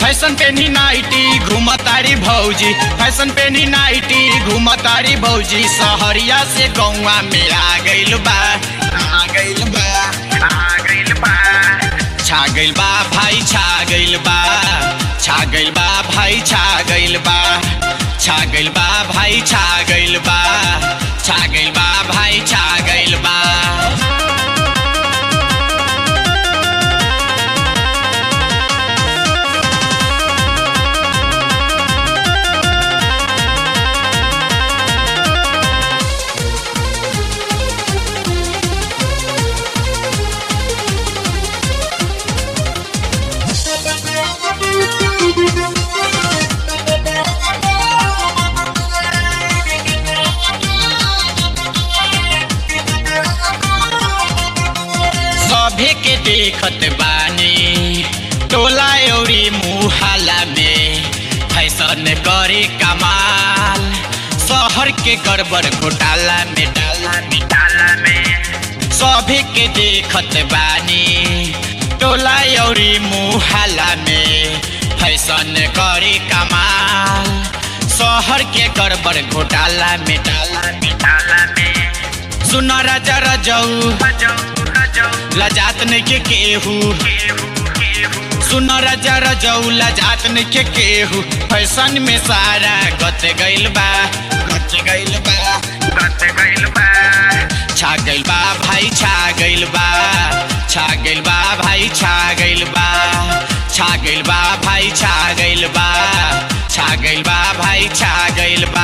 fashion पेनी nightie घूमतारी भौजी fashion पेनी नाइटी घूमतारी भौजी सहरिया से गौवा में आ गइल बा आ गइल बा आ गइल बा छा गइल बा भाई छा गइल बा छा गइल बा भाई छा गइल बा छा गइल बा भाई छा गइल बा छा गइल बा भाई छा गइल बा सभे के देखत बानी टोला औरी मुहाला में फैशन करे कमाल शहर के गड़बड़ घोटाला में डाला में डाला में सभे के देखत बानी टोला औरी मुहाला में फैशन करे कमाल शहर के गड़बड़ घोटाला में डाला में डाला में सुन राजा रजऊ लजात नहीं के केहू सुन राजा रजऊ लजात नहीं के केहू फैशन में सारा गत गइल बा गत गइल बा गत गइल बा छा गइल बा भाई छा गइल बा छा गइल बा भाई छा गइल बा छा गइल बा भाई छा गइल बा छा गइल बा भाई छा गइल बा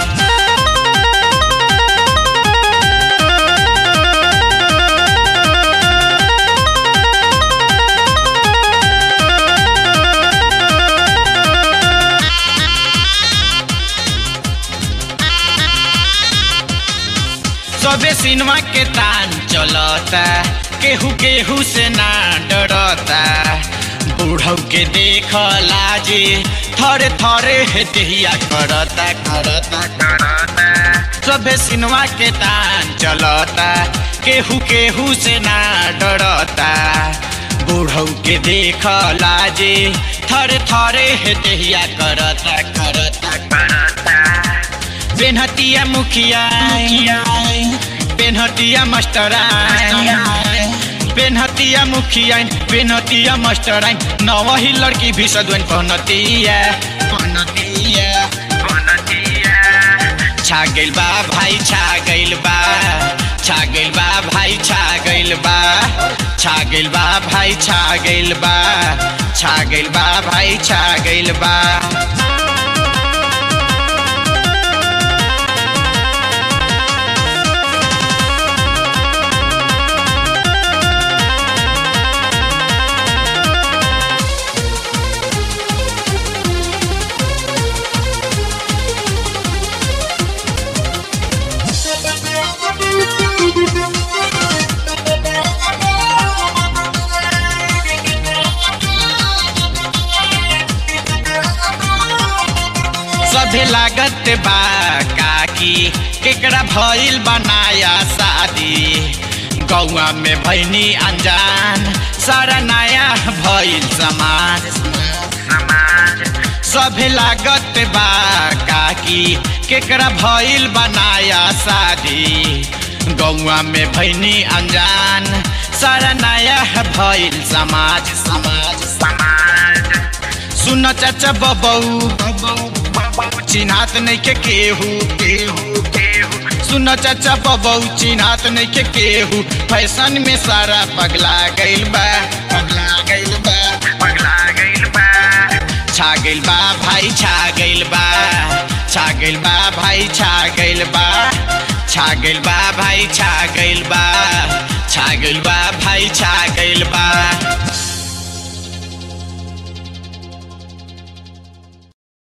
सबे सिनेमा के तान चलता केहू केहू से ना डरता बूढ़ऊ के देख लाजे थरे थरे हे देहिया करता करता करता सबे सिनेमा के तान चलता केहू केहू से ना डरता बूढ़ऊ के देख लाजे थरे थरे हे देहिया करता करता करता पेनहतिया मुखिया पेनहतिया मास्टराइन पेनहतिया मुखिया पेनहतिया मास्टराइन नवही लड़की भी सदवन पहनतिया पहनतिया पहनतिया छा गइल बा भाई छा गइल बा छा गइल बा भाई छा गइल बा छा गइल बा भाई छा गइल बा छा गइल बा भाई छा गइल बा सभे लागत बा काकी केकरा भइल बनाया शादी गौआ में भैनी अनजान सारा नया भइल समाज सभे लागत बा काकी केकरा भइल बनाया शादी गौआ में भैनी अनजान सारा नया भइल समाज समाज समाज सुन चाचा बबऊ चिन्हात नहीं के केहू केहू केहू सुन चाचा बबऊ चिन्हात नहीं के केहू फैशन में सारा पगला गइल बा पगला गइल बा पगला गइल बा छा गइल बा भाई छा गइल बा छा गइल बा भाई छा गइल बा छा गइल बा भाई छा गइल बा छा गइल बा भाई छा गइल बा